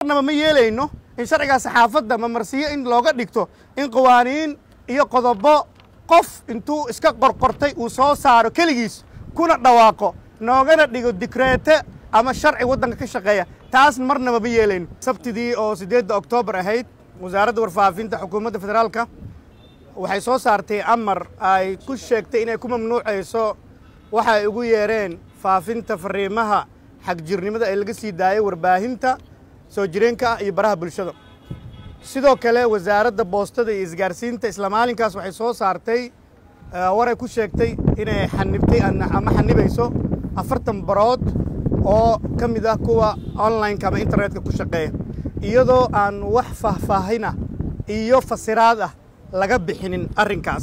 marnaba ma yeelayno in sharcigaa saxaafadda mamarsiyo in looga dhigto in qawaaniin iyo qodobo qof intuu iska qorqortay uu soo saaro keligiis kuna dhawaaqo noogana dhigo dikreete ama sharci waddanka ka shaqeeya taas marnaba ma yeelayno sabtidii oo siddeedda oktoobar ahayd wasaaradda warfaafinta xukuumadda federaalka waxay soo saartay amar ay ku sheegtay inay ku mamnuucayso waxa ay ugu yeereen faafinta fariimaha xagjirnimada ee laga sii daayay warbaahinta soo jireenka ah iyo baraha bulshada sidoo kale wasaaradda boostada iyo isgaarsiinta isla maalinkaas waxay soo saartay waray ku sheegtay inay xanibtay ama xanibayso afartan barood oo ka mid ah kuwa online-ka ama internetka ku shaqeeya iyadoo aan wax faahfaahina iyo fasiraad ah laga bixinin arrinkaas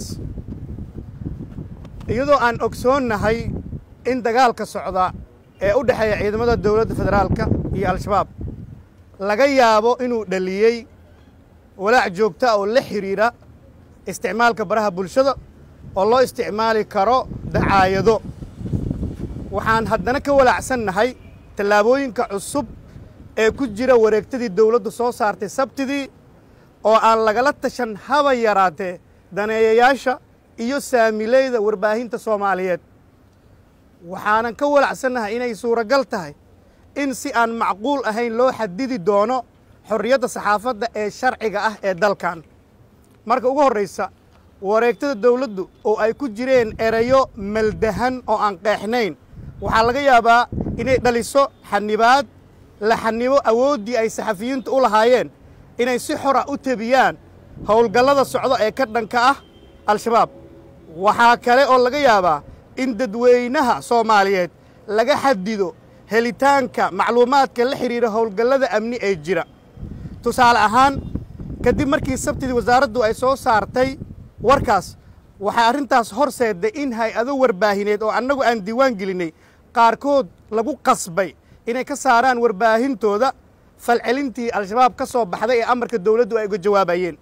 iyadoo aan ogsoonnahay in dagaalka socda ee u dhexeeya ciidamada dowladda federaalka iyo al-shabaab laga yaabo inuu dhaliyey walaac joogta oo la xidhiidha isticmaalka baraha bulshada oo loo isticmaali karo dacaayado waxaan haddana ka walaacsannahay tallaabooyinka cusub ee ku jira wareegtadii dowladdu soo saartay sabtidii oo aan lagala tashan haba yaraatee daneeyayaasha iyo saamileyda warbaahinta soomaaliyeed waxaanan ka walacsannahay inay suuragal tahay in si aan macquul ahayn loo xadidi doono xorriyadda saxaafadda ee sharciga ah ee dalkan marka ugu horraysa wareegtada dowladdu oo ay ku jireen erayo maldahan oo aan qeexnayn waxaa laga yaabaa inay dhaliso xanibaad la xanibo awooddii ay saxafiyiintu u lahaayeen inay si xora u tebiyaan howlgallada socdo ee ka dhanka ah al-shabaab waxaa kale oo laga yaabaa in dadweynaha soomaaliyeed laga xadido helitaanka macluumaadka la xidhiidha howlgallada amni ee jira tusaale ahaan kadib markii sabtidii wasaaraddu ay soo saartay warkaas waxay arrintaas horseedday in hay-ado warbaahineed oo annagu aan diiwaan gelinnay qaarkood lagu qasbay inay ka saaraan warbaahintooda falcelintii al-shabaab ka soo baxday ee amarka dowladdu ay uga jawaabayeen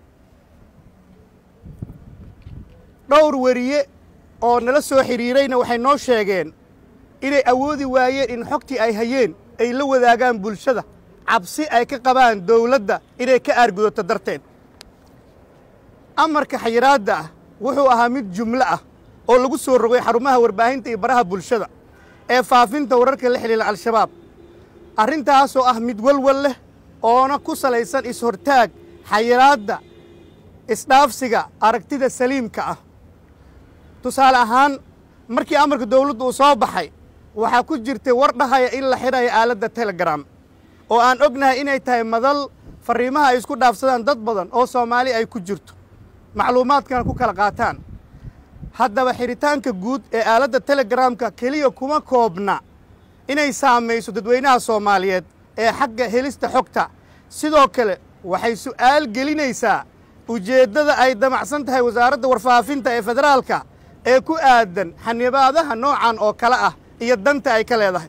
dhowr weriye oo nala soo xidhiirayna waxay noo sheegeen inay awoodi waayeen in xogtii ay hayeen ay la wadaagaan bulshada cabsi ay ka qabaan dowladda inay ka aargudato darteed amarka xayiraadda ah wuxuu ahaa mid jumlo ah oo lagu soo rogay xarumaha warbaahinta iyo baraha bulshada ee faafinta wararka la xidhiila al-shabaab arrintaasoo ah mid walwal leh oona ku salaysan is-hortaag xayiraadda isdhaafsiga aragtida saliimka ah tusaale ahaan markii amarka dowladdu uu soo baxay waxaa ku jirtay war dhahaya in la xidhayo aaladda telegram oo aan ognahay inay tahay madal farriimaha ay isku dhaafsadaan dad badan oo soomaali ay ku jirto macluumaadkana ku kala qaataan haddaba xidhitaanka guud ee aaladda telegramka keliya kuma koobna inay saamayso dadweynaha soomaaliyeed ee xagga helista xogta sidoo kale waxay su'aal gelinaysaa ujeeddada ay damacsan tahay wasaaradda warfaafinta ee federaalka ee ku aadan xanibaadaha noocan oo kale ah iyo danta ay ka leedahay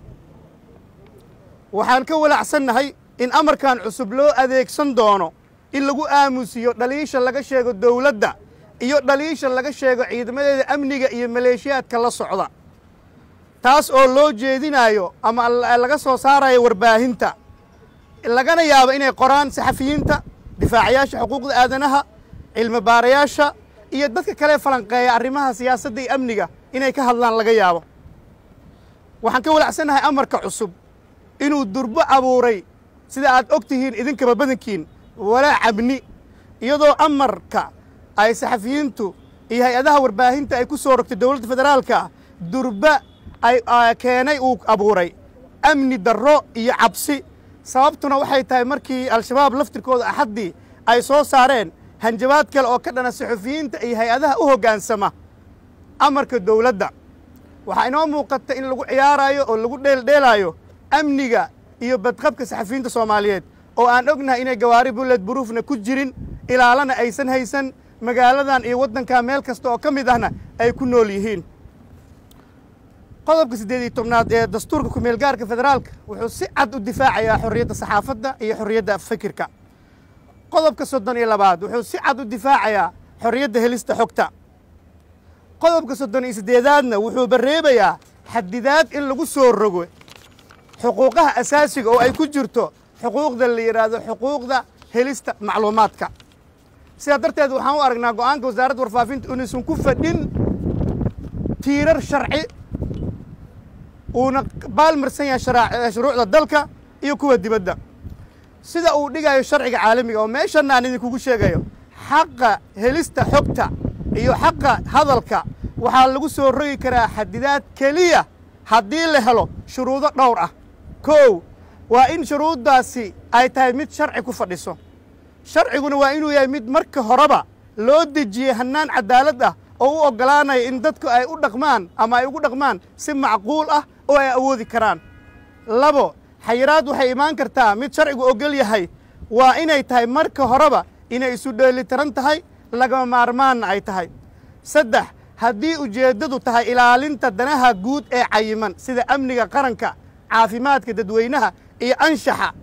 waxaan ka walacsannahay in amarkan cusub loo adeegsan doono in lagu aamusiyo dhaliisha laga sheego dowladda iyo dhaliisha laga sheego ciidamadeeda amniga iyo maleeshiyaadka la socda taas oo loo jeedinayo ama laga soo saarayo warbaahinta lagana yaabo inay qoraan saxafiyiinta difaacayaasha xuquuqda aadanaha cilmi baarayaasha iyo dadka kale falanqeeya arrimaha siyaasadda iyo amniga inay ka hadlaan laga yaabo waxaan ka walacsannahay amarka cusub inuu durbo abuuray sida aad og tihiin idinkaba badankiin walaac amni iyadoo amarka ay saxafiyiintu iyo hay-adaha warbaahinta ay ku soo rogtay dowladda federaalka durba ay keenay uu abuuray amni darro iyo cabsi sababtuna waxay tahay markii al-shabaab laftirkooda axaddii ay soo saareen hanjabaad kale oo ka dhana saxufiyiinta iyo hay-adaha u hoggaansama amarka dowladda waxaa inoo muuqata in lagu ciyaaraayo oo lagu dheeldheelaayo amniga iyo badqabka saxafiyiinta soomaaliyeed oo aan ognahay inay gawaari bulled buruufna ku jirin ilaalana aysan haysan magaaladan iyo waddankaa meel kasta oo ka mid ahna ay ku nool yihiin qodobka siddeed iyo tobnaad ee dastuurka ku-meelgaarka federaalka wuxuu si cad u difaacayaa xorriyadda saxaafadda iyo xorriyadda fikirka qodobka soddon iyo labaad wuxuu si cad u difaacayaa xorriyadda helista xogta qodobka soddon iyo siddeedaadna wuxuu barreebayaa xadidaad in lagu soo rogo xuquuqaha asaasiga oo ay ku jirto xuquuqda la yidhaahdo xuquuqda helista macluumaadka sidaa darteed waxaan u aragnaa go'aanka wasaaradda warfaafinta inaysan ku fadhin tiirar sharci uuna baalmarsan yahay shuruucda dalka iyo kuwa dibadda sida uu dhigayo sharciga caalamiga oo meeshanna aan idinkugu sheegayo xaqa helista xogta iyo xaqa hadalka waxaa lagu soo rogi karaa xadidaad keliya haddii la helo shuruudo dhowr ah kow waa in shuruuddaasi ay tahay mid sharci ku fadhiso sharciguna waa inuu yahay mid marka horeba loo dejiyey hannaan cadaalad ah oo u oggolaanaya in dadku ay u dhaqmaan ama ay ugu dhaqmaan si macquul ah oo ay awoodi karaan labo xayiraad waxay imaan kartaa mid sharcigu oggol yahay waa inay tahay marka horeba inay isu dheelitiran tahay lagama maarmaanna ay tahay saddex haddii ujeeddadu tahay ilaalinta danaha guud ee cayiman sida amniga qaranka caafimaadka dadweynaha iyo anshaxa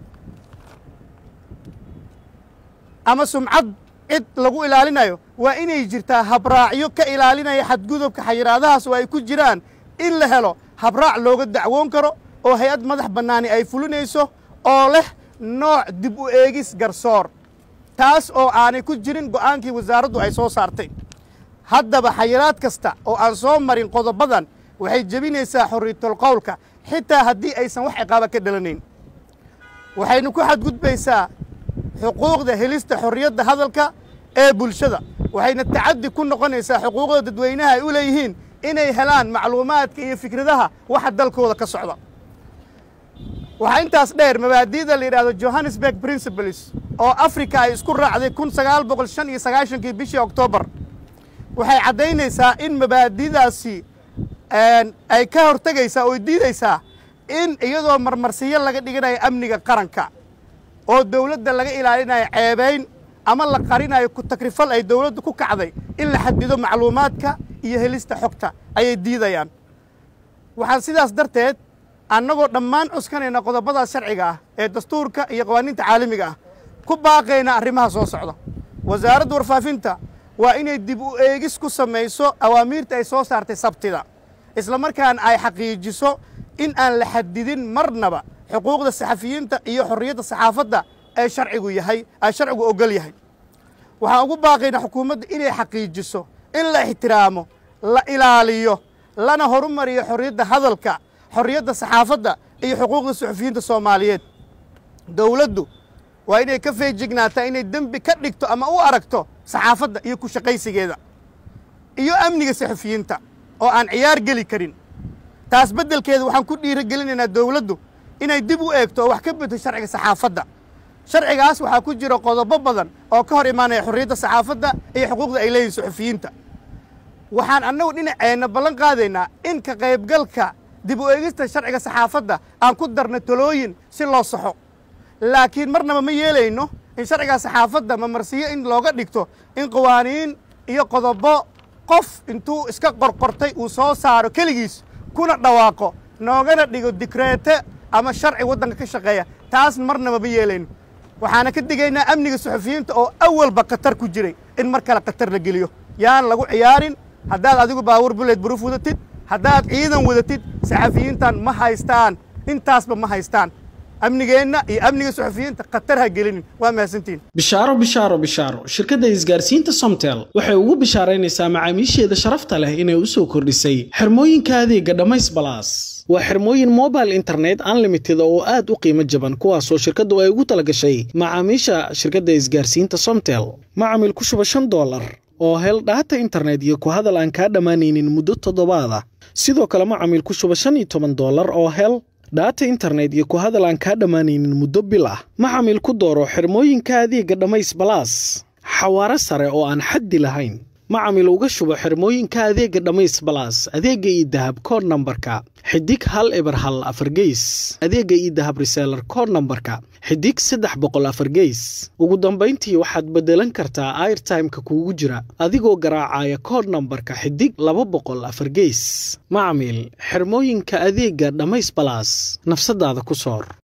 ama sumcad cid lagu ilaalinayo waa inay jirtaa habraacyo ka ilaalinaya xadgudubka xayiraadahaas oo ay ku jiraan in la helo habraac looga dacwoon karo oo hay-ad madax bannaani ay fulinayso oo leh nooc dib u eegis garsoor taas oo aanay ku jirin go'aankii wasaaraddu ay soo saartay haddaba xayiraad kasta oo aan soo marin qodobadan waxay jebinaysaa xorriyatul qowlka xitaa haddii aysan wax ciqaaba ka dhalanayn waxaynu ku xadgudbaysaa xuquuqda helista xorriyadda hadalka ee bulshada waxayna tacaddi ku noqonaysaa xuquuqda dadweynaha ay u leeyihiin inay helaan macluumaadka iyo fikradaha waxa dalkooda ka socda waxaa intaas dheer mabaadi'da la yidhahdo johannesburg principles oo africa ay isku raacday kun sagaal boqol shan iyo sagaashankii bishii oktoobar waxay caddaynaysaa in mabaadi'daasi ay ka hortegaysaa oo diidaysaa in iyadoo marmarsiyo laga dhiganayo amniga qaranka oo dawladda laga ilaalinayo ceebayn ama la qarinayo ku takrifal ay dawladdu ku kacday in la xadido macluumaadka iyo helista xogta ayay diidayaan waxaan sidaas darteed annagoo dhammaan cuskanayna qodobadaas sharciga ah ee dastuurka iyo qawaaniinta caalamiga ah ku baaqayna arrimaha soo socda wasaaradda warfaafinta waa inay dib u eegis ku samayso awaamiirta ay soo saartay sabtida isla markaana ay xaqiijiso in aan la xadidin marnaba xuquuqda saxafiyiinta iyo xorriyadda saxaafadda ee sharcigu yahay ay sharcigu oggol yahay waxaan ugu baaqaynaa xukuumadda inay xaqiijiso in la ixtiraamo la ilaaliyo lana horumariyo xorriyadda hadalka xorriyadda saxaafadda iyo xuquuqda suxufiyiinta soomaaliyeed dowladdu waa inay ka feejignaataa inay dembi ka dhigto ama u aragto saxaafadda iyo ku shaqaysigeeda iyo amniga saxufiyiinta oo aan ciyaar geli karin taas beddelkeeda waxaan ku dhiirigelinaynaa dowladdu inay dib u eegto oo wax ka bedto sharciga saxaafadda sharcigaas waxaa ku jira qodobo badan oo ka hor imaanaya xorriyadda saxaafadda iyo xuquuqda ay leeyihin suxufiyiinta waxaan annagu dhinaceenna ballan qaadaynaa in ka qaybgalka dib u eegista sharciga saxaafadda aan ku darno talooyin si loo saxo laakiin marnaba ma yeelayno in sharciga saxaafadda mamarsiyo in looga dhigto in qawaaniin iyo qodobo qof intuu iska qorqortay uu soo saaro keligiis kuna dhawaaqo noogana dhigo dikreete ama sharci waddanka ka shaqeeya taas marnaba ma yeelayno waxaana ka digaynaa amniga suxufiyiinta oo awalba khatar ku jiray in mar kale khatar la geliyo yaan lagu ciyaarin haddaad adigu baawur buleed buruuf wadatid haddaad ciidan wadatid saxafiyiintan ma haystaan intaasba ma haystaan amnigeenna iyo amniga suxufiyiinta khatar ha gelinin waa mahadsantihin bishaaro bishaaro bishaaro shirkadda isgaarsiinta somtel waxay ugu bishaaraynaysaa macaamiisheeda sharafta leh inay u soo kordhisay xirmooyinka adeega dhammays balaas waa xirmooyin mobile internet unlimited oo aad u qiimo jaban kuwaasoo shirkaddu ay ugu talagashay macaamiisha shirkadda isgaarsiinta somtel macamil ku shuba shan doolar oo hel dhaata internet iyo ku hadal aan kaa dhammaanaynin muddo toddobaada sidoo kale macamil ku shuba shan iyo toban doolar oo hel dhaata internet iyo ku hadal aan kaa dhammaanaynin muddo bil ah macamil ku dooro xirmooyinka adeega dhammays balaas xawaaro sare oo aan xaddi lahayn macamil uga shubo xirmooyinka adeega dhammays balaas adeegga iyo dahab kood nambarka xidig hal eber hal afar geys adeegga iyo dahab reseelar kood nambarka xidig saddex boqol afar geys ugu dambayntii waxaad beddelan kartaa airtimeka kuugu jira adigoo garaacaya kood nambarka xidig laba boqol afar geys macamil xirmooyinka adeegga dhammays balaas nafsadaada ku soor